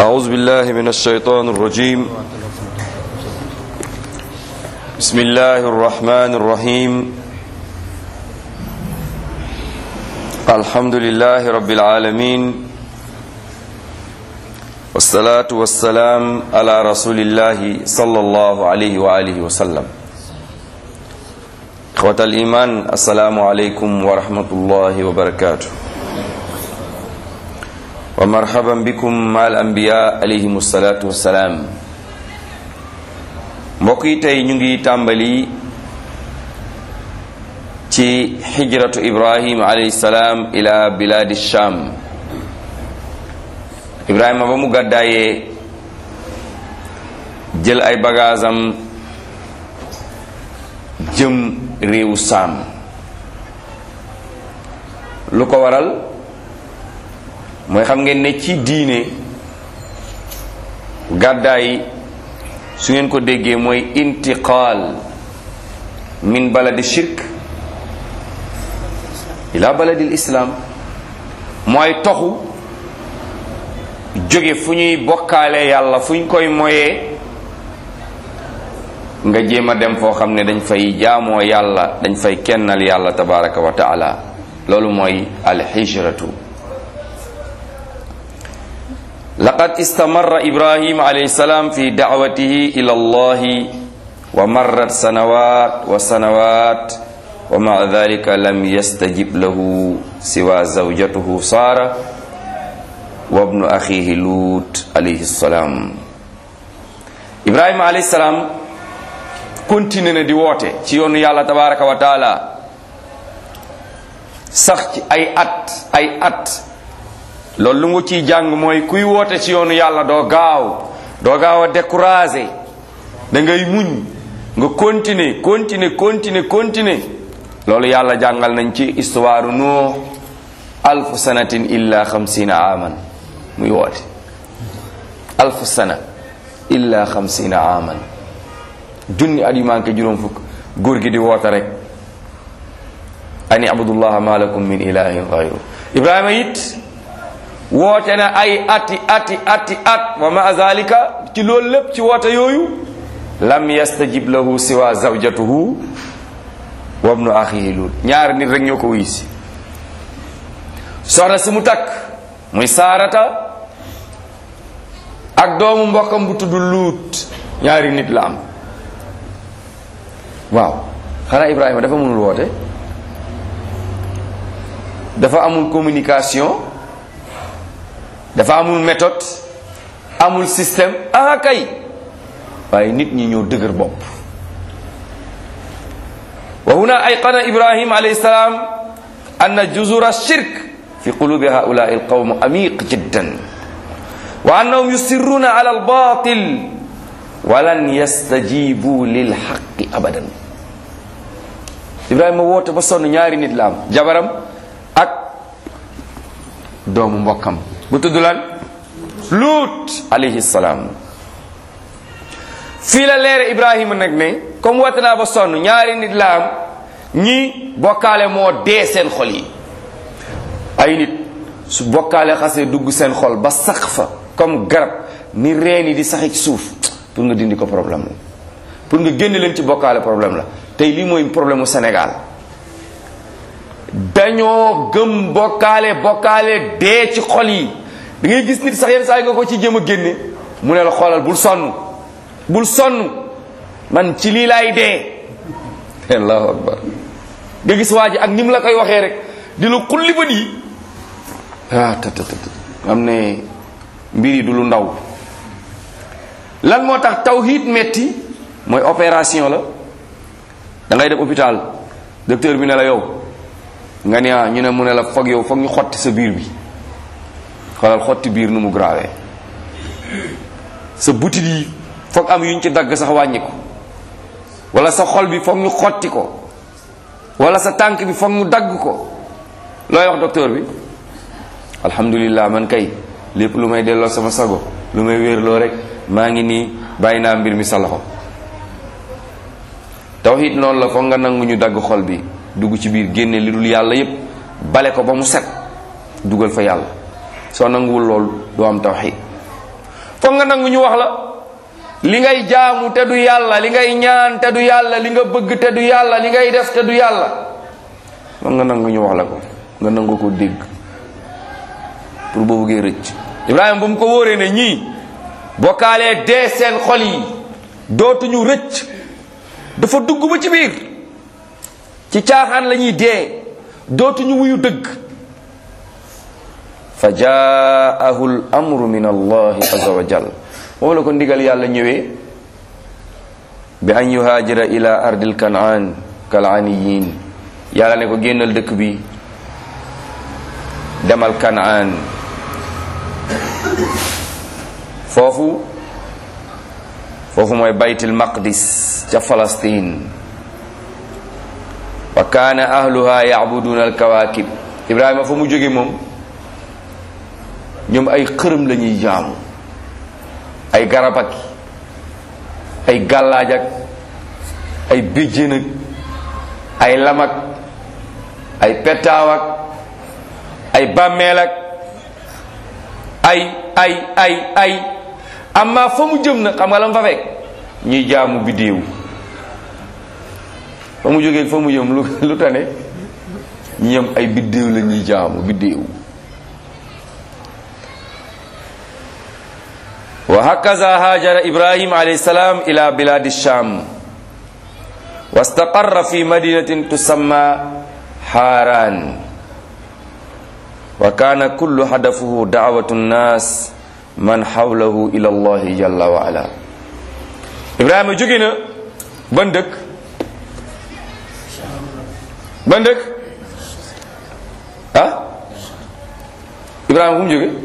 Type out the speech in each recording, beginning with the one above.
أعوذ بالله من الشيطان الرجيم بسم الله الرحمن الرحيم الحمد لله رب العالمين والصلاة والسلام على رسول الله صلى الله عليه وآله وسلم إخوة الإيمان السلام عليكم ورحمة الله وبركاته ومرحبا بكم مع الأنبياء عليهم الصلاة والسلام mbokk yi tey ñu ngi tàmbali ci xijratu ibrahim alayhi salaam ila biladi sham ibrahima ba mu gàddaayee jël ay bagaasam jëm réewu saam lu ko waral mooy xam ngeen ne ci diine gàddaay su ngeen ko déggee mooy intiqaal min baladi shirk ila baladil islam mooy toxu jóge fu ñuy bokkaale yàlla fu ñu koy moyee nga jéem a dem foo xam ne dañ fay jaamoo yàlla dañ fay kennal yàlla tabaraka wa taala loolu mooy alxijratu laqad istamarra ibrahim alayhi salaam fi da'watihi ila allahi wa marrat sanawat wa sanawat wa ma'a dhalika lam yastajib lahu siwa zawjatuhu sara wa ibnu akhihi lut alayhi salam ibrahima alayhi salaam continué na di woote ci yoonu yàlla tabaraka wa taala sax ci ay at ay at loolu lu nga ciy jàng mooy kuy woote ci yoonu yàlla doo gaaw doo gaaw a découragé da ngay muñ nga continuer continuer continuer continuer loolu yàlla jàngal nañ ci histoire Nuux alfu sanatin illa xamsina aman muy woote alfu sana illa xamsina aman junni at yu manqué juróom fukk góor gi di woote rek ani abudullaha ma lakum min ilahin gayru ibrahima it woote na ay ati ati ati at wa ma zalika ci loolu lépp ci woote yooyu lam yastajib lahu siwa zawjatuhu wa ibnu akhihi lut ñaari nit rek ñoo ko wuy si soxna si mu takk muy saarata ak doomu mbokkam bu tudd luut ñaari nit la am waaw xanaa ibrahima dafa mënul woote dafa amul communication dafa amul méthode amul système ah kay waaye nit ñi ñoo dëgër bopp wa huna ayqana ibrahim alayhi salaam anna juzura shirk fi qulubi haulai alqawm amiq jiddan wa annahum yusirruna ala albatil walan yastajibu lilhaqi abadan ibrahima woote ba sonn ñaari nit la am jabaram ak doomu mbokkam bu tudd lan luut alayhi salaam fii la leere ibrahima nag ne comme woote naa ba sonn ñaari nit la am ñi bokkaale moo dee seen xol yi ay nit su bokkaale xasee dugg seen xol ba sax fa comme garab ni reen yi di saxi ci suuf pour nga dindi ko problème la pour nga génn leen ci bokkaale problème la tey lii mooy problème mu Sénégal dañoo gëm bokkaale bokkaale dee ci xol yi da ngay gis nit sax yenn saa yi nga ko ci jëm a génne mu ne la xoolal bul sonn bul sonn man ci lii laay dee allahu akbar nga gis waa ji ak ni mu la koy waxee rek di la xulli ba yi ah ta ta ta am ne mbir yi du lu ndaw lan moo tax tawhid metti mooy opération la da ngay dem hôpital docteur bi ne la yow nga ne ñu ne mu ne la foog yow foog ñu xotti sa biir bi xoolal xotti biir nu mu grave sa butit yi foog am yuñ ci dagg sax wàññi ko wala sa xol bi foog ñu xotti ko wala sa tànk bi foog ñu dagg ko looy wax docteur bi alhamdulillah man kay lépp lu may delloo sama sago lu may wéerloo rek maa ngi nii bàyyi naa mbir mi sa loxo tawhid noonu la foog nga nangu ñu dagg xol bi dugg ci biir génne li dul yàlla yépp bale ko ba mu set dugal fa yàlla soo nanguwul loolu doo am tawxid foog nga nangu ñu wax la li ngay jaamu te du yàlla li ngay ñaan te du yàlla li nga bëgg te du yàlla li ngay def te du yàlla foog nga nangu ñu wax la ko nga nangu ko dégg pour boo bëggee rëcc Ibrahima bu mu ko wóoree ne ñii bokkaalee dee seen xol yi dootuñu rëcc dafa dugg ba ci biir ci caaxaan la ñuy dee dootuñu wuyu dëgg fa jaahu l amru min allahi azza wa jal moom la ko ndigal yàlla ñëwee bi an yuhaajira ila ardil kanaan kalaaniyin yàlla ne ko génnal dëkk bi demal kanaan foofu foofu mooy baytul maqdis ca Palestine wa kaana ahluha yacbuduuna alkawaakib ibrahima fa mu jóge moom ñoom ay xërëm la ñuy jaamu ay garab ak ay gàllaaj ak ay béjjén ak ay lamak ay petaaw ak ay bàmmeel ak ay ay ay ay amma fa mu jëm na xam nga la mu fa fekk ñuy jaamu biddéew fa mu jógee fa mu jëm lu lu tane ñoom ay biddéew la ñuy jaamu biddéew wa hakaza haajara ibrahim alayhi salaam ila biladi sham wastaqarra fi madinatin tusamma haran wa kana kullu hadafuhu da'watu nnas man hawlahu ila allahi jalla wa ala ibrahima jóge na ban dëkk ban dëkk ah ibrahima fu mu jóge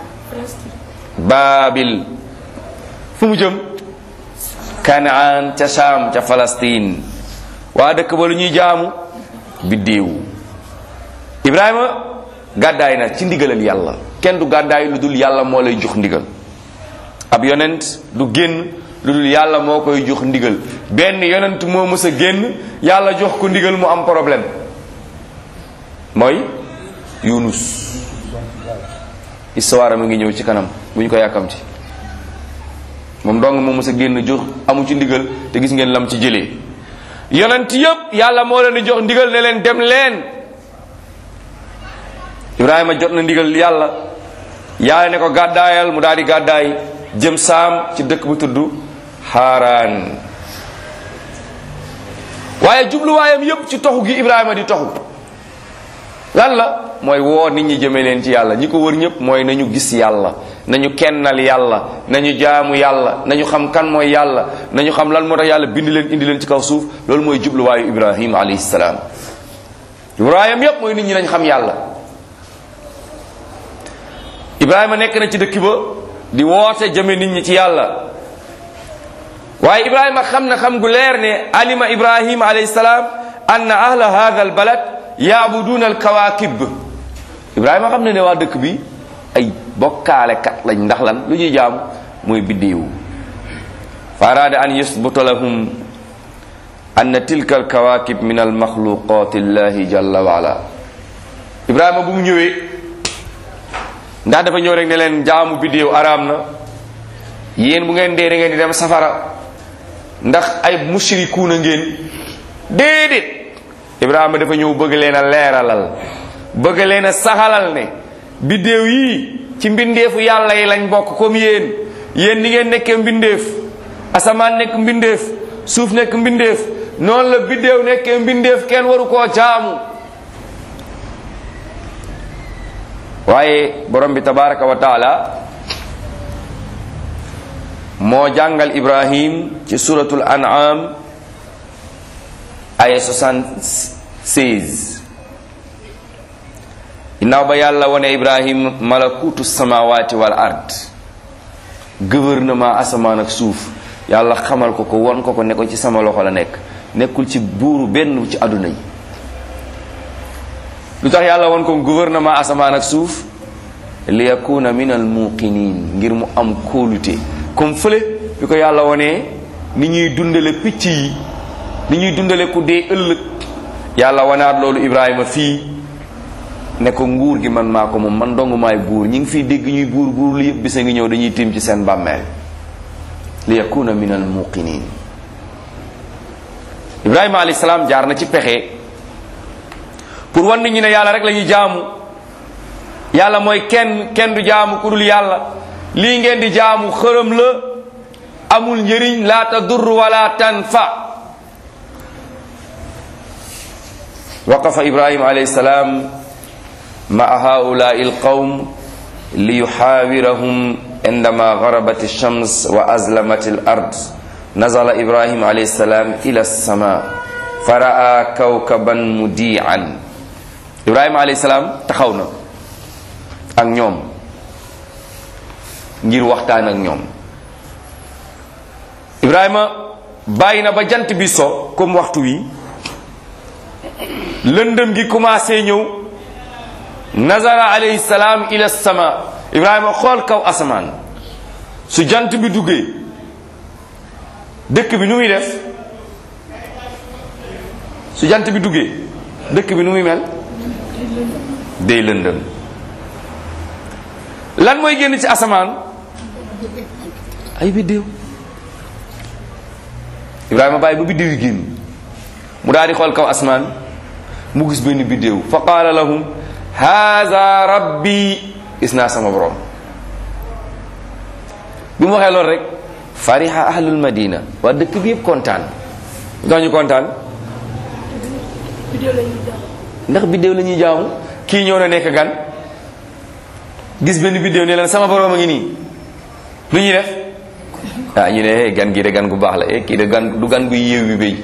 baabil fu mu jëm kanaan ca Saam ca Palestine waa dëkk ba lu ñuy jaamu biddéew ibrahima gàddaay na ci ndigalal yàlla kenn du gàddaay lu dul yàlla moo lay jox ndigal ab yonent du génn lu dul yàlla moo koy jox ndigal benn yonent moo mës a génn yàlla jox ko ndigal mu am problème mooy yunus histoire mi ngi ñëw ci kanam bu ñu ko yàkkamti moom dong moo mës a génn jox amu ci ndigal te gis ngeen lam ci jëlee yonent yépp yàlla moo leen di jox ndigal ne leen dem leen ibrahima jot na ndigal yàlla yàlla ne ko gàddaayal mu daal di gàddaay jëm saam ci dëkk bu tudd xaaraan waaye jubluwaayam yépp ci toxu gi ibrahima di toxu lan la mooy woo nit ñi jëme leen ci yàlla ñi ko wër ñépp mooy nañu gis yàlla nañu kennal yàlla nañu jaamu yàlla nañu xam kan mooy yàlla nañu xam lan moo tax yàlla bind leen indi leen ci kaw suuf loolu mooy jubluwaayu ibrahima alayhi salaam ibrahima yépp mooy nit ñi nañ xam yàlla ibrahima nekk na ci dëkk ba di woote jëme nit ñi ci yàlla waaye ibrahima xam na xam gu leer ne alima ibrahima alayhi salaam anna ahla hadha al balad yaabuduuna al kawaakib ibrahima xam na ne waa dëkk bi ay bokkaalekat lañ ndax lan lu ñuy jaam mooy biddéewu fa araada an yusbuta lahum anna tilka al kawaakib min al maxluqat illahi jalla wa ala ibrahima bu mu ñëwee ndax dafa ñëw rek ne leen jaamu biddéew araam na yéen bu ngeen dee da ngeen di dem safara ndax ay mushrikuuna ngeen déedéet ibrahima dafa ñëw bëgg leen a leeralal bëgg leen a saxalal ne biddéew yii ci mbindeefu yàlla yi lañ bokk comme yéen yéen ni ngeen nekkee mbindeef asamaan nekk mbindeef suuf nekk mbindeef noonu la biddéew nekkee mbindeef kenn waru koo jaamu waaye borom bi tabaraka wa taala moo jàngal ibrahim ci suratul an'am aya 76 ginnaaw ba yàlla wone ibrahim malakutu samawati wal ard gouvernement asamaan ak suuf yàlla xamal ko ko won ko ko ne ko ci sama loxo la nekk nekkul ci buuru benn ci àdduna yi lu tax yàlla won ko gouvernement asamaan ak suuf li yakuna min al muqinin ngir mu am kóolute comme fële bi ko yàlla wonee ni ñuy dundale picc yi ni ñuy dundale ku dee ëllëg yàlla wanaat loolu ibrahima fii ne ko nguur gi man maa ko moom man dong maay buur ñi ngi fiy dégg ñuy buur buur li yëpp bisa ngi ñëw dañuy tiim ci seen bàmmeel li yakuna min al muqinin ibrahima alayhi salaam jaar na ci pexe pour wan nit ñi ne yàlla rek la ñuy jaamu yàlla mooy kenn kenn du jaamu ku dul yàlla lii ngeen di jaamu xërëm la amul njëriñ la tadur wala tanfa waqafa ibrahima alayhi salaam maa haulai alqawm liyuxaawirahum indama garabat alshams wa azlamat alard nazala ibrahima alayhi salaam ila alsama faraa kawkaban mudian ibrahima alayhi salaam taxaw na ak ñoom ngir waxtaan ak ñoom ibrahima bàyyi na ba jant bi so comme waxtu wi lëndëm gi commencé ñëw nazara alayhi salaam ila sama ibrahima xool kaw asamaan su jant bi duggee dëkk bi nu muy def su jant bi duggee dëkk bi nu muy mel day lëndëm lan mooy génn ci asamaan ay biddéew ibrahima bàyyi ba biddéew yi génn mu daal di xool kaw asamaan mu gis benn biddéew fa qaala lahum haza rabbi gis naa sama borom bi mu waxee loolu rek fariha ahlul madina waa dëkk bi yëpp kontaan ndax ñu kontaan ndax biddéew la ñuy jaamu kii ñëw na nekk gan gis benn biddéew ne leen sama borom a ngi nii lu ñuy def ah ñu ne hey gan gi de gan gu baax la eh kii de gan du gan gu yéew bi béy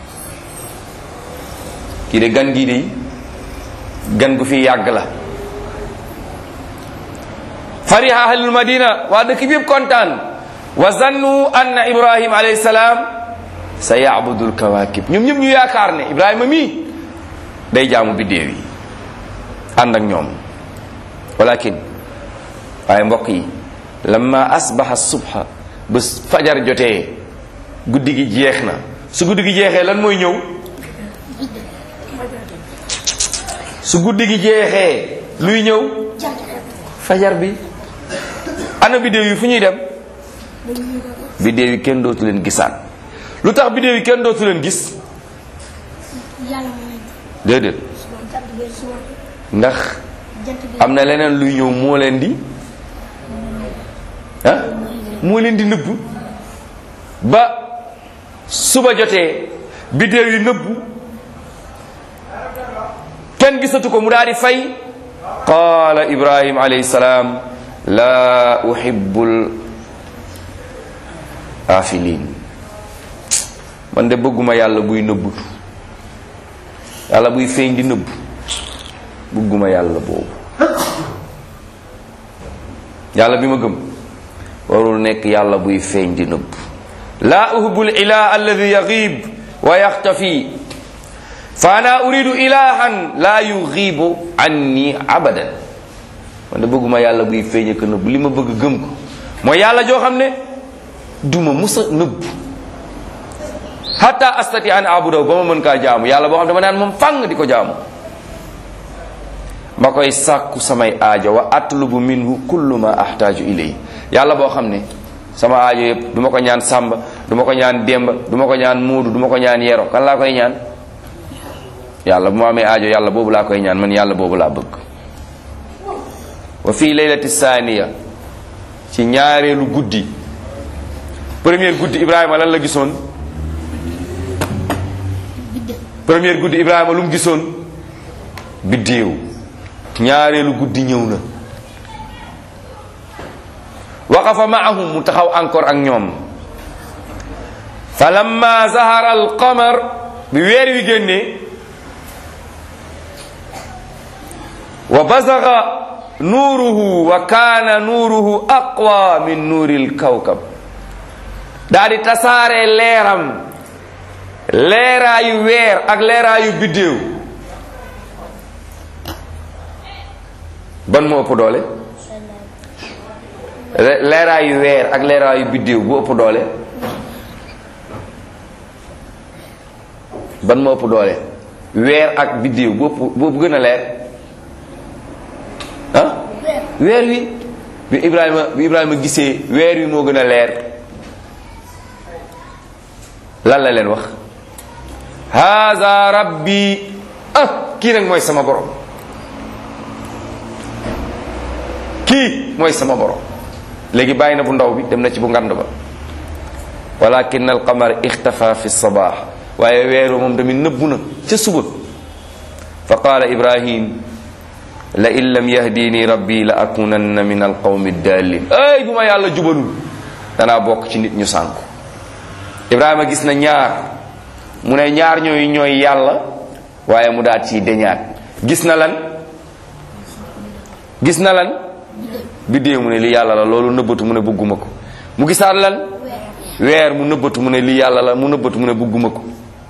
kii de gan gii de gan gu fi yàgg la fariha ahlul madina waa dëkk bi yëpp kontaan wa zannu anna ibrahim alayhi salaam sa yabudul kawakib ñoom ñëpp ñu yaakaar ne ibrahima mii day jaamu biddéew yi ànd ak ñoom walakin waaye mbokk yi lamma asbaha subha ba fajar jotee guddi gi jeex na su guddi gi jeexee lan mooy ñëw su guddi gi jeexee luy ñëw fajar bi ana biddéew yi fu ñuy dem biddéew yi kenn dootu leen gisaat lu tax biddéew yi kenn dootu leen gis déedéet ndax am na leneen luy ñëw moo leen di ah moo leen di nëbb ba suba jotee biddéew yi nëbbu kenn gisatu ko mu daal di fay qaala ibrahim alayhi salaam laa uhibbul afilin man de bëgguma yàlla buy nëbbutu yàlla buy feeñ di nëbbu bëgguma yàlla boobu yàlla bi ma gëm warul nekk yàlla buy feeñ di nëbb laa uhibbul ilah alladi yaghib wa yaxtafi fa ana uridu ilahan la yughibu anni abadan man de bëgguma yàlla buy feeñ ak nëbb li ma bëgg gëm ko mooy yàlla joo xam ne duma musa nëbb hatta astati an abudaw ba ma mën kaa jaamu yàlla boo xam dama naan moom fang di ko jaamu ma koy sàkku samay aajo wa atlubu minhu kullu ma ahtaaju ilay yàlla boo xam ne sama aajo yëpp du ma ko ñaan sàmba du ma ko ñaan démba du ma ko ñaan muudu du ma ko ñaan yero kan laa koy ñaan yàlla bu ma amee aajo yàlla boobu laa koy ñaan man yàlla boobu laa bëgg wa fii laylati saaniya ci ñaareelu guddi première guddi ibrahima lan la gisoon première guddi ibrahima lu mu gisoon biddéew ñaareelu guddi ñëw na waqafa maahum mu taxaw encore ak ñoom fa lamma zahara alqamar bi weer wi génnee wa bazaga nuuruhu wa kaana nuuruhu aqwa min nuuri lkawkab daa di tasaare leeram leeraayu weer ak leeraayu biddéew ban moo ëpp doole leeraayu weer ak leeraayu biddéew bu ëpp doole ban moo ëpp doole weer ak biddéew bu ëpp boobu gën a leer weer wi bi Ibrahima bi Ibrahima gisee weer wi moo gën a leer lan la leen wax haza rabbi ah kii nag mooy sama borom kii mooy sama borom léegi bàyyi na bu ndaw bi dem na ci bu ngand ba walakin al qamar ixtafa fi sabaax waaye weeru moom tamit nëbbu na ca suba fa qaala ibrahim la in lam yahdini rabbi la akunanna min alqawmi dallin ay bu ma yàlla jubalul danaa bokk ci nit ñu sànku ibrahima gis na ñaar mu ne ñaar ñooyu ñooy yàlla waaye mu daat ciy deñaat gis na lan gis na lan biddéew mu ne li yàlla la loolu nëbbatu mu ne bëgguma ko mu gisaat lan weer mu nëbbatu mu ne li yàlla la mu nëbbatu mu ne bëgguma ko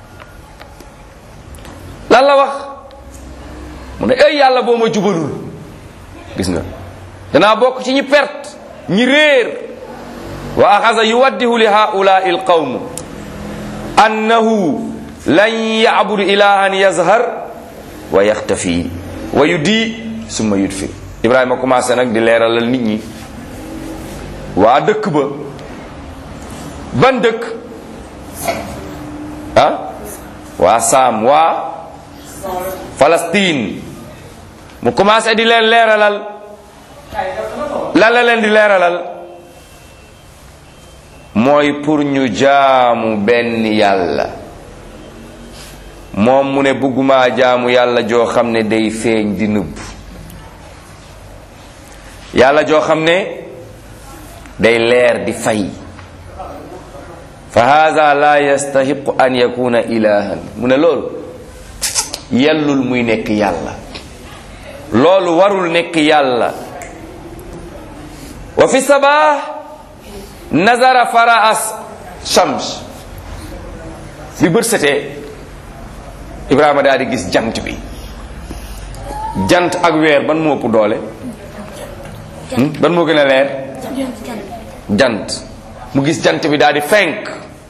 lan la wax mu ne ay yàlla boo ma jubalul gis nga danaa bokk ci ñi perte ñi réer wa axasa yuwaddihu li haulaai alqawm annahu lan yabudu ilahan yazhar wa yaxtafi wa yudi summa yudfi ibrahima commencé nag di leeralal nit ñi waa dëkk ba ban dëkk ah waa saam waa Palestine mu commencé di leen leeralal lan la leen di leeralal mooy pour ñu jaamu benn yàlla moom mu ne bëgguma jaamu yàlla joo xam ne day feeñ di nëbb yàlla joo xam ne day leer di fay fa hada la yastahiqu an yakuna ilahan mu ne loolu yellul muy nekk yàlla loolu warul nekk yàlla wa fi sabah nazara faraas shams bi bët setee ibrahima daal di gis jant bi jant ak weer ban moo ëpp doole ban moo gën a leer jant mu gis jant bi daal di fenk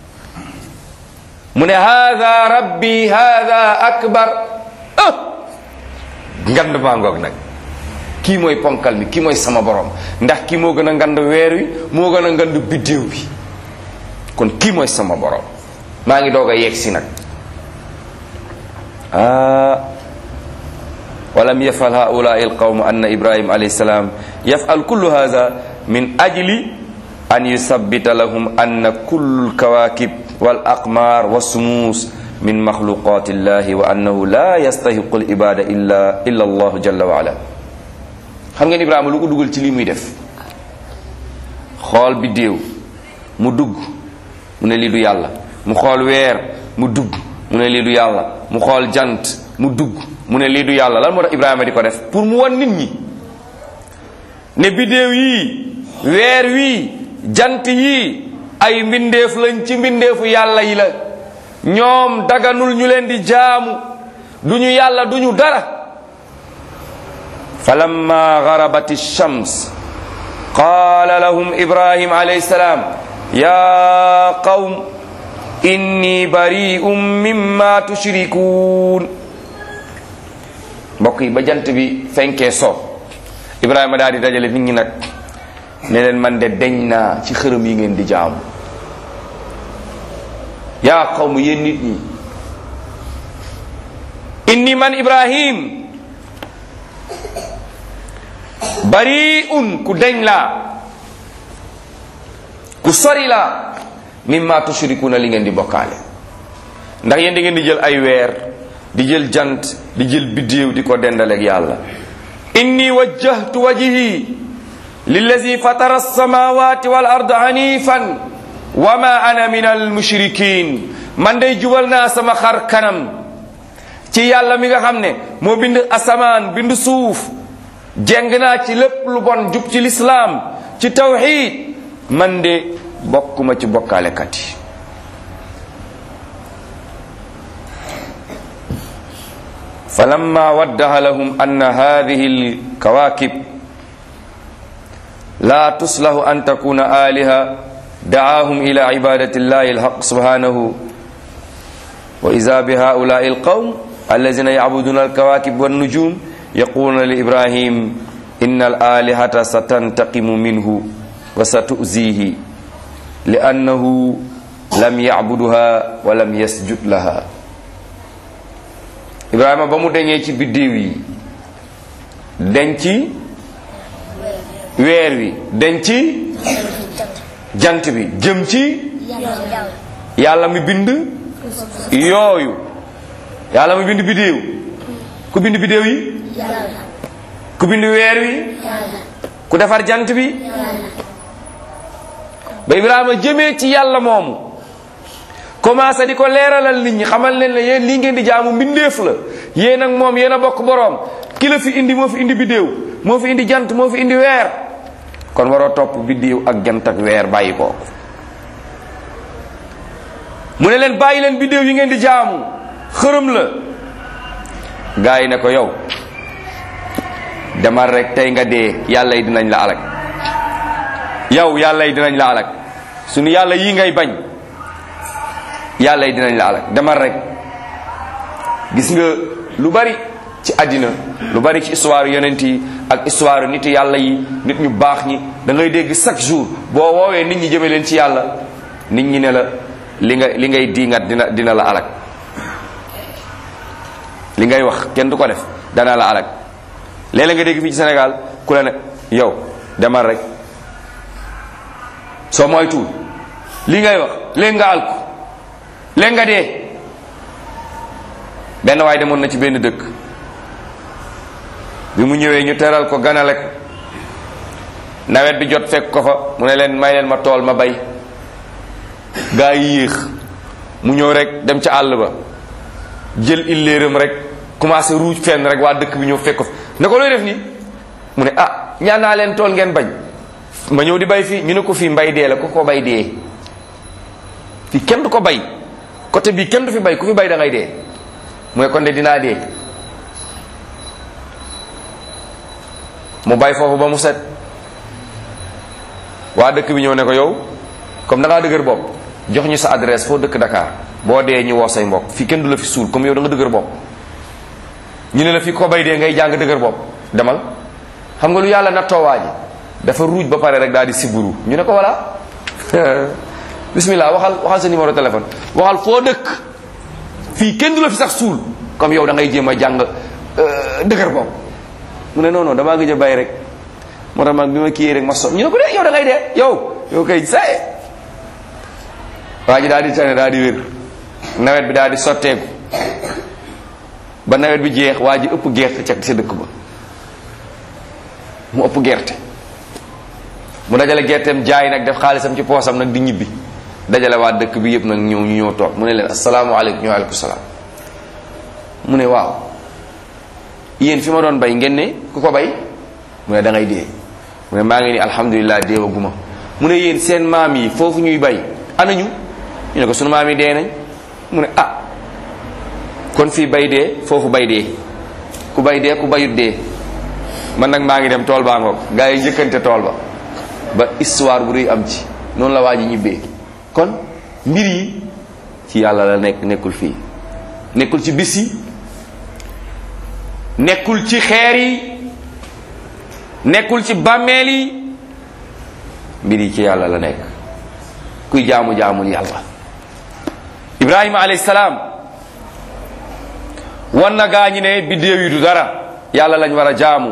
mu ne hada rabbi hada akbar ah ngand maa ngoog nag kii mooy ponkal mi kii mooy sama borom ndax kii moo gën a ngand weer wi moo gën a ngand biddéew bi kon kii mooy sama borom maa ngi doog a yegg si nag ah walam yafal haulai alqawm anna ibrahim alayhi salam yafal kullu hada min ajli an yusabbita lahum anna kullu alkawakib wal aqmar wassumus min maxluqati illahi wa annahu la yastahiqu alibada illa illa allahu jalla wa ala xam ngeen ibrahima lu ko dugal ci lii muy def xool biddéew mu dugg mu ne lii du yàlla mu xool weer mu dugg mu ne lii du yàlla mu xool jant mu dugg mu ne lii du yàlla lan moo tax ibrahima di ko def pour mu wan nit ñi ne biddéew yii weer wii jant yii ay mbindeef lañ ci mbindeefu yàlla yi la ñoom daganul ñu leen di jaamu duñu yàlla duñu dara falamma garabat ash-shams qala lahum ibrahim alayhi salam ya qawm inni bari'un mimma tushrikun mbokk yi ba jant bi fenkee so ibrahima daal di dajale nit ñi nag ne leen man de deñ naa ci xërëm yi ngeen di jaamu yaa qawmu yéen nit ñi inni man ibrahim bari un ku deñ laa ku sori laa mimma tushrikuna li ngeen di bokkaale ndax yéen da ngeen di jël ay weer di jël jant di jël biddéew di ko dendaleeg yàlla inni wajjahtu wajhi lillazi fatara alsamawati wal ard hanifan wa ma ana min almushrikin man day jubal naa sama xar kanam ci yàlla mi nga xam ne moo bind asamaan bind suuf jeng naa ci lépp lu bon jub ci lislaam ci tawxid man de bokkuma ci bokkaalekat yi falamma waddaha lahum anna hadihi alkawakib la tuslahu an takuna aliha دعاهم إلى عبادة الله الحق سبحانه وإذا بهؤلاء القوم الذين يعبدون الكواكب والنجوم يقولون لإبراهيم inna al alihata satantaqimu minhu wa satuzihi li annahu lam yacbuduha wa lam yasjud laha ibrahima ba mu deñee ci biddiw yi deñ ci weer wi deñ ci jant bi jëm ci yàlla mi bind yooyu yàlla mi bind biddiw ku bind biddiw yi ku bind weer wi ku defar jant bi ba ibrahima jëmee ci yàlla moomu commencé di ko leeralal nit ñi xamal leen ne yéen lii ngeen di jaamu mbindeef la yéen ak moom yéen a bokk boroom ki la fi indi moo fi indi biddéew moo fi indi jant moo fi indi weer kon waroo topp biddéew ak jant ak weer bàyyi ko mu ne leen bàyyi leen biddéew yi ngeen di jaamu xërëm la gaa yi ne ko yow demal rek tey nga dee yàlla yi dinañ la alak yow yàlla yi dinañ la alak suñu yàlla yi ngay bañ yàlla yi dinañ la alak demal rek gis nga lu bari ci àddina lu bari ci histoire yonent yi ak histoire nit yàlla yi nit ñu baax ñi da ngay dégg chaque jour boo woowee nit ñi jëme leen ci yàlla nit ñi ne la li nga li ngay diingat dina dina la alak li ngay wax kenn du ko def dana la alak léeg-léeg nga dégg fii ci Sénégal ku la ne yow demal rek soo moytuwul li ngay wax léegi nga alku léegi nga dee benn waay demoon na ci benn dëkk bi mu ñëwee ñu teral ko ganale ko nawet bi jot fekk ko fa mu ne leen may leen ma tool ma bay gaa yi yéex mu ñëw rek dem ca àll ba jël illéeram rek commencé ruuj fenn rek waa dëkk bi ñëw fekk ko fa ne ko looy def nii mu ne ah ñaan naa leen tool ngeen bañ ma ñëw di bay fii ñu ne ko fii mbay dee la ku ko bay dee fii kenn du ko bay côté bii kenn du fi bay ku fi bay da ngay dee mooy kon de dinaa dee mu bay foofu ba mu set waa dëkk bi ñëw ne ko yow comme da ngaa dëgër bopp jox ñu sa adresse foo dëkk Dakar boo dee ñu woo say mbokk fii kenn du la fi suul comme yow da nga dëgër bopp ñu ne la fii ko bay dee ngay jàng dëgër bopp demal xam nga lu yàlla nattoo waa ji dafa ruuj ba pare rek daal di siburu ñu ne ko voilà bismillah waxal waxal sa numéro téléphone waxal foo dëkk fii kenn du la fi sax suul comme yow da ngay jéem a jàng dëgër bopp mu ne non non damaa gëj a bay rek moo tax man bi ma kiyee rek ma so ñu ne ko de yow da ngay dee yow yow kay saye waa ji daal di tane daal di wér nawet bi daal di sotteeku ba nawet bi jeex waa ji ëpp gerte ca sa dëkk ba mu ëpp gerte mu dajale gerteem jaay nag def xaalisam ci poosam nag di ñibbi dajale waa dëkk bi yëpp nag ñëw ñu ñëw toog mu ne leen asalaamaaleykum ñu aleykum salaam mu ne waaw yéen fi ma doon bay ngeen ne ku ko bay mu ne da ngay dee mu ne maa ngi ni alhamdulilah deewaguma mu ne yéen seen maam yi foofu ñuy bay anañu ñu ne ko sunu maam yi dee nañ mu ne ah kon fii bay dee foofu bay dee ku bay dee ku bayut dee man nag maa ngi dem tool baa ngoog gaa yi njëkkante tool ba ba histoire bu rëy am ci noonu la waa ji ñibbee kon mbir yi ci yàlla la nekk nekkul fii nekkul ci bis yi nekkul ci xeer yi nekkul ci bàmmeel yi mbir yi ci yàlla la nekk kuy jaamu jaamul yàlla ibrahima alayhi salaam wan na gaa ñi ne biddéew yi du dara yàlla lañ war a jaamu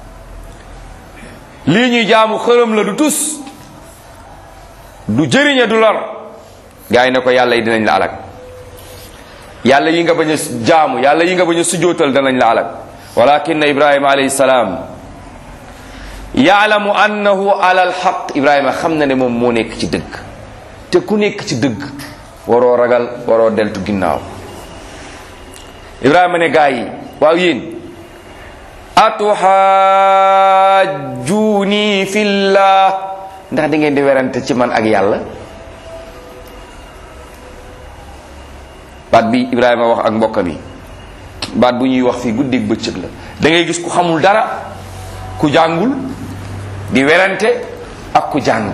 lii ñuy jaamu xërëm la du tus du jëriñe du lor gaa yi ne ko yàlla yi dinañ la alak yàlla yi nga bañ a jaamu yàlla yi nga bañ a sujootal danañ la alak walakin ibrahima alayhi salaam yaalamu annahu ala alxaq ibrahima xam na ne moom moo nekk ci dëgg te ku nekk ci dëgg waroo ragal waroo deltu ginnaaw ibrahima ne gaa yi waaw yéen atuxaajuni fillah ndax da ngeen di werante ci man ak yàlla baat bi ibrahima wax ak mbokkam yi baat bu ñuy wax fii guddig bëccëg la da ngay gis ku xamul dara ku jàngul di werante ak ku jàng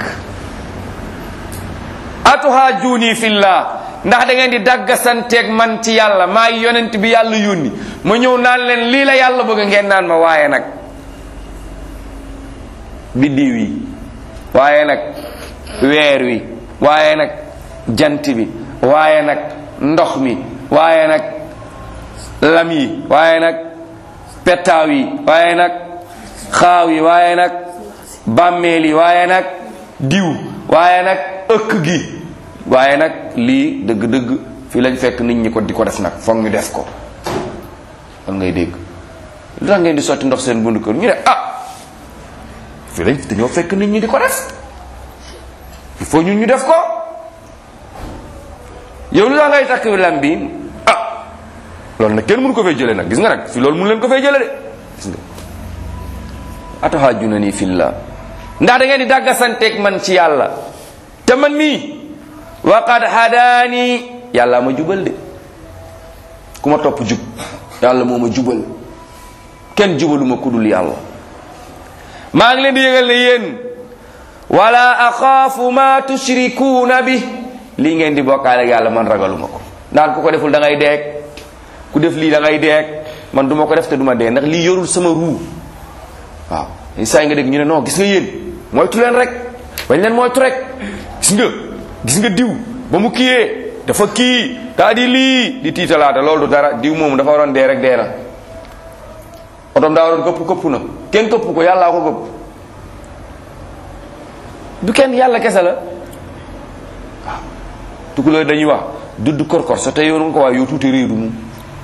atuhaajuni fillah ndax da ngeen di daggasanteeg man ci yàlla maa yonent bi yàlla yónni ma ñëw naan leen lii la yàlla bëgg ngeen naan ma waaye nag biddiw yi waaye nag weer wi waaye nag jant bi waaye nag ndox mi waaye nag lam yi waaye nag pettaaw yi waaye nag xaaw yi waaye nag bàmmeel yi waaye nag diw waaye nag ëkk gi waaye nag lii dëgg-dëgg fii lañ fekk nit ñi ko di ko def nag foog ñu def ko lan ngay dégg lu tax ngeen di sotti ndox seen bundu kër ñu ne ah fii lañ dañoo fekk nit ñi di ko def il faut ñun ñu def ko yow lu tax ngay takk lam bi ah loolu nag kenn mënu ko fay jële nag gis nga nag fi loolu mënu leen ko fay jële de gis nga atuhaajuna nii fillah ndax da ngeen di dàggasanteeg man ci yàlla te man mii waqad hadaani yàlla ma jubal de ku ma topp jub yàlla moo ma jubal kenn jubaluma ku dul yàlla maa ngi leen di yëgal ne yéen wala axaafu ma tushrikuuna bi lii ngeen di bokkaale ak yàlla man ragaluma ko naan ku ko deful da ngay deeg ku def lii da ngay deeg man duma ko def te duma dee ndax lii yorul sama ruu waaw saa yi nga dégg ñu ne non gis nga yéen moytu leen rek bañ leen moytu rek gis nga gis nga diw ba mu kiyee dafa kii daa di lii di tiitalaata loolu du dara diw moomu dafa waroon dee rek dee na otom daa waroon këpp këpp na kenn këpp ko yàllaa ko këpp du kenn yàlla kese la waaw tukulóor dañuy wax dudd korkor sa tey yoonu ko waaye yow tuuti réeru mu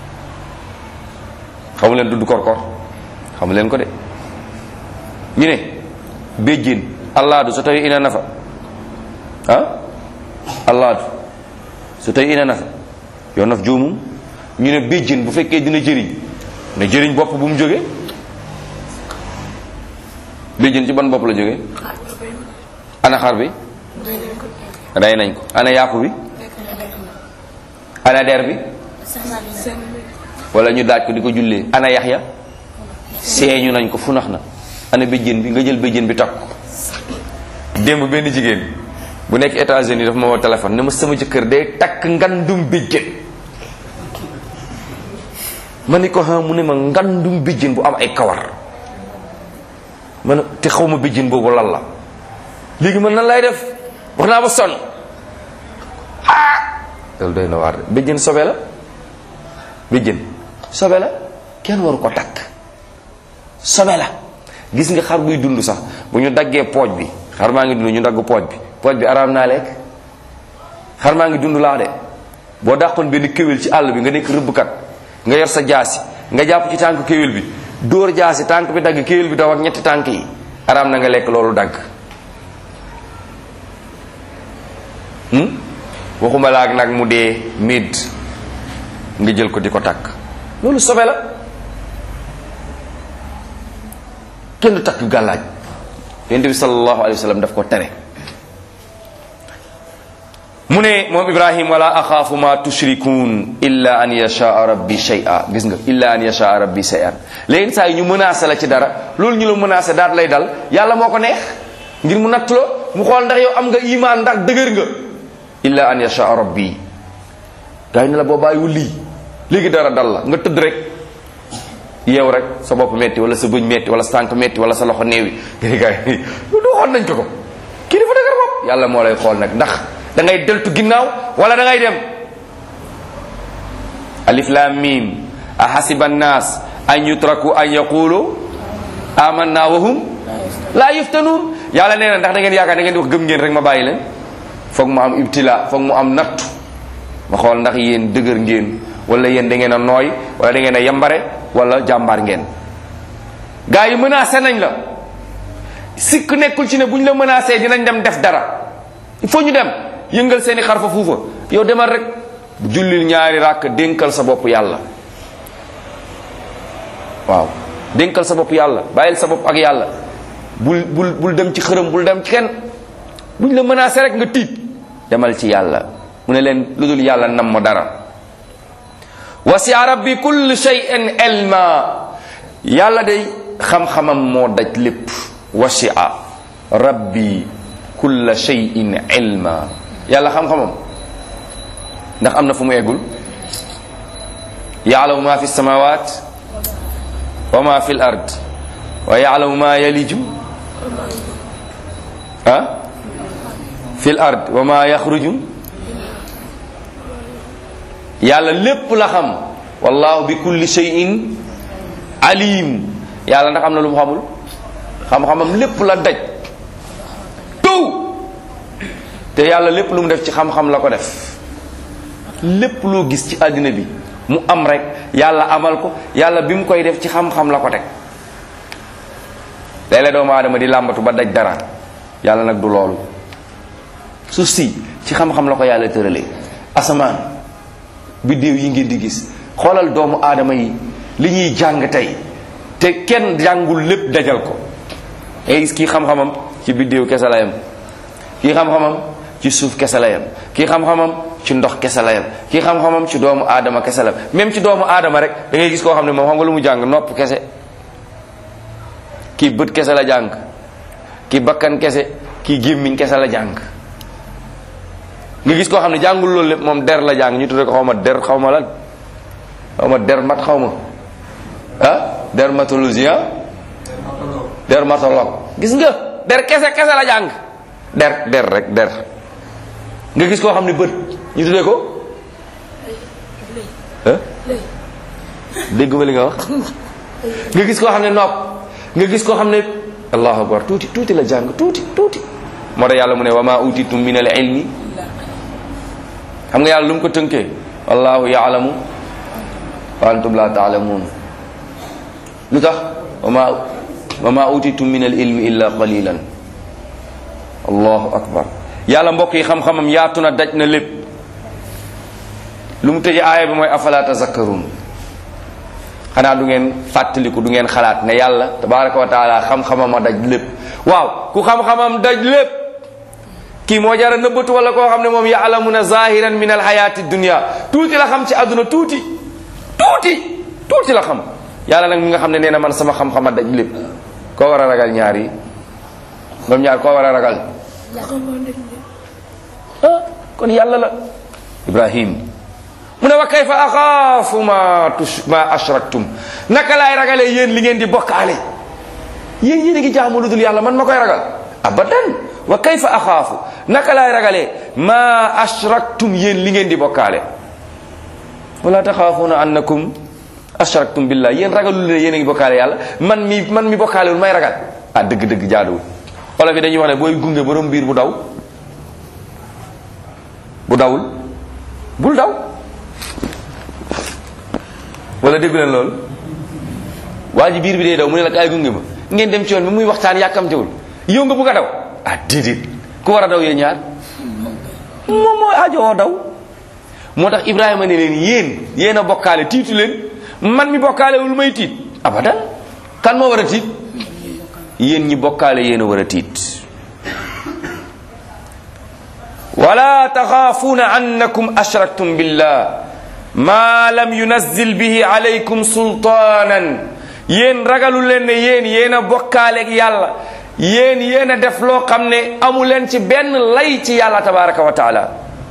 xamu leen dudd korkor xamu leen ko de ñu ne béjjén allaadu so tawi ina nafa ah allaadu so tawi ina nafa yow naf joomum ñu ne béjjén bu fekkee dina jëriñ ne jëriñ bopp bu mu jóge béjjén ci ban bopp la jóge ana xar bi rey nañ ko ana yàpp bi ana der bi wala ñu daaj ko di ko jullee ana yax ya seeñu nañ ko fu nax na ana béjjén bi nga jël béjjén bi takk ko démb benn jigéen bu nekk États-Unis dafa ma woo téléphone ne ma sama jëkkër day takk ngandum béjjén ma ni ko xam mu ne ma ngandum béjjén bu am ay kawar ma ne te xaw ma béjjén boobu lan la léegi man nan lay def wax naa ba sonn ah loolu doy na waar de béjjén sobe la béjjén sobe la kenn waru ko takk sobe la gis nga xar buy dund sax bu ñu daggee pooj bi xar maa ngi dund ñu dagg pooj bi pooj bi araam naa lekk xar maa ngi dund laa de boo dàqoon benn kéwél ci àll bi nga nekk rëbbkat nga yor sa jaasi nga jàpp ci tànk kéwél bi dóor jaasi tànk bi dagg kéwél bi daw ak ñetti tànk yi araam na nga lekk loolu dagg waxuma laak nag mu dee médd nga jël ko di ko takk loolu sobe la kenn du takk gàllaaj yonent bi sallallahu alayhi wa sallam daf ko tere mu ne moom ibrahim wala axaafu ma tushrikun illa an yashaa rabbi shay'a gis nga illa an yashaa rabbi shay'an léegi saa yi ñu menacé la ci dara loolu ñu la menacé daat lay dal yàlla moo ko neex ngir mu natt la mu xool ndax yow am nga iman ndax dëgër nga illa an yashaa rabbi gaa yi ne la boo bàyyiwul lii léegi dara dal la nga tëdd rek yeew rek sa bopp metti wala sa bëñ metti wala sa tànk metti wala sa loxo néewi gaa yi lu waxoon nañ ko ko kii dafa dëgër bopp yàlla moo lay xool nag ndax da ngay deltu ginnaaw wala da ngay dem alif lam mim ahasiba annas an yutraku an yaqulu amanna wa hum la yuftanun yàlla nee na ndax da ngeen yaakaar da ngeen di wax gëm ngeen rek ma bàyyi leen foog mu am ibtila foog mu am nattu ma xool ndax yéen dëgër ngeen wala yéen da ngeen a nooy wala da ngeen a yambare wala jàmbaar ngeen gaa yi menacé nañ la sikk nekkul ci ne bu ñu la menacé dinañ dem def dara il faut ñu dem yëngal seeni xarfa fuufa yow demal rek jullil ñaari ràkk dénkal sa bopp yàlla waaw dénkal sa bopp yàlla bàyyil sa bopp ak yàlla bul bul bul dem ci xërëm bul dem ci kenn buñ la menacé rek nga tiit demal ci yàlla mu ne leen lu dul yàlla nam ma dara wasia rabbi kulli shay'in ilma yàlla day xam-xamam moo daj lépp wasia rabbi kulla shay'in ilma yàlla xam-xamam ndax am na fu mu eggul yaalamu ma fi samawat wa ma fi l ard wa yaalamu ma yaliju ah fil ard wa ma yaxruju yàlla lépp la xam wallahu bi kulli shay'in alim yàlla ndax am na lu mu xamul xam-xamam lépp la daj tout te yàlla lépp lu mu def ci xam-xam la ko def lépp loo gis ci àddina bi mu am rek yàlla amal ko yàlla bi mu koy def ci xam-xam la ko teg léeg-léeg doomu aadama di làmbatu ba daj dara yàlla nag du loolu suuf si ci xam-xam la ko yàlla tëralee asamaan biddéew yi ngeen di gis xoolal doomu aadama yi li ñuy jàng tey te kenn jàngul lépp dajal ko ngay gis kii xam-xamam ci biddéew kese la yam kii xam-xamam ci suuf kese la yam kii xam-xamam ci ndox kese la yam kii xam-xamam ci doomu aadama kese la même ci doomu aadama rek da ngay gis koo xam ne moom xam nga lu mu jàng nopp kese kii bët kese la jàng kii bakkan kese kii gémmiñ kese la jàng nga gis koo xam ne jàngul loolu lépp moom der la jàng ñu tudde ko xaw ma der xaw ma lan xaw ma der mat xaw ma ah dermatologie ah dermatologue gis nga der kese kese la jàng der der rek der nga gis koo xam ne bët ñu tuddee ko ah dégg ma li nga wax nga gis koo xam ne nopp nga gis koo xam ne allahu akbar tuuti tuuti la jàng tuuti tuuti moo tax yàlla mu ne wa ma utitum min al ilmi xam nga yàlla lu mu ko tënkee wallahu yaalamu wa antum la taalamuun lu tax wa ma wa ma utitum min al ilmi illa qalilan allahu akbar yàlla mbokk yi xam-xamam yaatu na daj na lépp lu mu tëje aaya bi mooy afala tazakkaruun xanaa du ngeen fàttaliku du ngeen xalaat ne yàlla tabaraka wa taala xam-xamam a daj lépp waaw ku xam-xamam daj lépp kii moo jara nëbbatu wala koo xam ne moom yaalamuna zahiran min alxayati dunia tuuti la xam ci àdduna tuuti tuuti tuuti la xam yàlla nag mi nga xam ne nee na man sama xam-xam a daj lépp koo war a ragal ñaar yi moom ñaar koo war a ragal ah kon yàlla la ibrahim mu ne wa kayfa axaafu ma tush ma ashraktum naka laay ragalee yéen li ngeen di bokkaale yéen yéen a ngi jaamu lu dul yàlla man ma koy ragal abadan wa kayfa axaafu naka laay ragalee ma ashraktum yéen li ngeen di bokkaale wala taxaafuuna annakum ashraktum billah yéen ragalul ne yéen a ngi bokkaale yàlla man mi man mi bokkaalewul may ragal ah dëgg-dëgg jaaduwul olof yi dañuy wax ne booy gunge borom biir bu daw bu dawul bul daw wala déggu leen loolu waa ji biir bi dee daw mu ne la kaay gunge ma ngeen dem ci yoon bi muy waxtaan yàkkamtewul yow nga bugg a daw ah déedéet ku war a daw yéen ñaar moom mooy ajoo daw moo tax Ibrahima ne leen yéen yéen a bokkaale tiitu leen man mi bokkaale wul may tiit abadan kan moo war a tiit yéen ñi bokkaale yéen a war a tiit wala taxaafuuna annakum ashraktum billah ma lam yunazzil bihi alaykum sultaanan yéen ragalu leen ne yéen yéen a bokkaaleeg yàlla yéen yéen a def loo xam ne amu leen ci benn lay ci yàlla tabaraka wa taala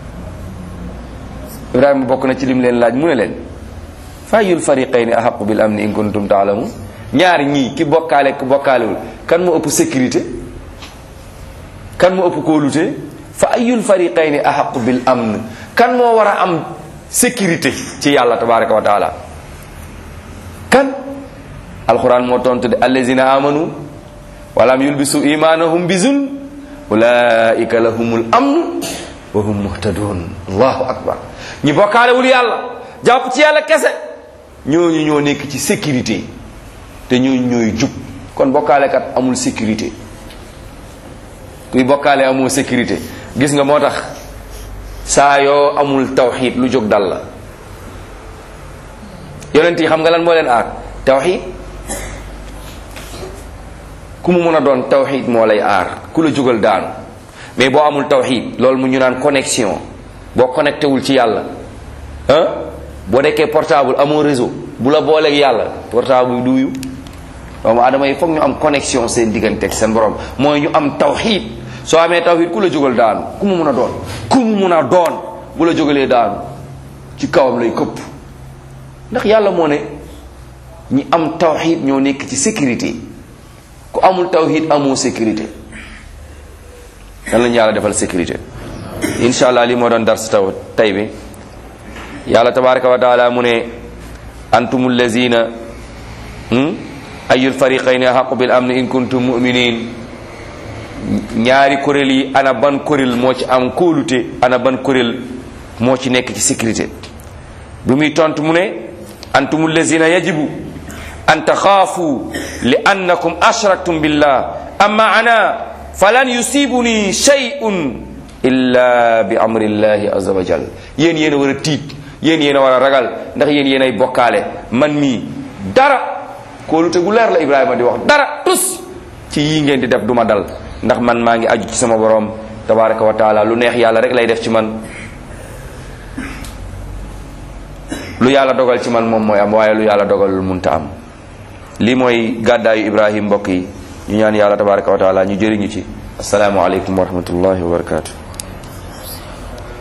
ibrahima bokk na ci lim leen laaj mu ne leen fayul fariqayni ahaqu bil amni in kuntum taalamun ñaar ñii ki bokkaale ki bokkaalewul kan moo ëpp sécurité kan moo ëpp kóolute fa ayul fariqayni ahaqu bil amn kan moo war a am sécurité ci yàlla tabaraka wa taala kan alquran moo tontu de allazina amanu walam yulbisu imanahum bi zulm ulaika lahumul amn wa hum muhtadun allahu akbar ñi bokkaalewul yàlla jàpp ci yàlla kese ñooñu ñoo nekk ci sécurité te ñooñu ñooy jub kon bokkaalekat amul sécurité kuy bokkaale amul sécurité gis nga moo tax saa yoo amul tawxid lu jóg dal la yonent yi xam nga lan moo leen aar tawxid ku mu mën a doon tawxid moo lay aar ku la jógal daanu mais boo amul tawxid loolu mu ñu naan connexion boo connecté wul ci yàlla ah boo nekkee portable amoo réseau bu la booleeg yàlla portable bi duyu doomu adama yi foog ñu am connexion seen diggante ak seen borom mooy ñu am tawxid soo amee tawxid ku la jógal daanu ku mu mun a doon ku mu mun a doon bu la jógalee daanu ci kawam lay këpp ndax yàlla moo ne ñi am tawxid ñoo nekk ci sécurité ku ku amul tawhid amoo sécurité dan lañu yàlla defal sécurité incha allah li moo doon dar si taw tay bi yàlla tabaraka wa taala mu ne antum allazina ayul fariqayni haqu bil amni in kuntum muminin ñaari kuréel yi ana ban kuréel moo ci am kóolute ana ban kuréel moo ci nekk ci sécurité bu muy tontu mu ne antum allazina yajibu an taxaafu li annakum ashraktum billah amma ana falan yusibuni shay'un illa bi amrillahi azza wa jal yéen yéen a war a tiit yéen yéen a war a ragal ndax yéen yéen ay bokkaale man mii dara kóolute gu leer la Ibrahima di wax dara tus ci yii ngeen di def duma dal ndax man maa ngi aju ci sama borom tabaraka wa taala lu neex yàlla rek lay def ci man lu yàlla dogal ci man moom mooy am waaye lu yàlla dogalul munta am lii mooy gàddaayu Ibrahim mbokk yi ñu ñaan yàlla tabaraka wa taala ñu jëriñu ci asalaamu aleykum wa rahmatullahi wa barakatuh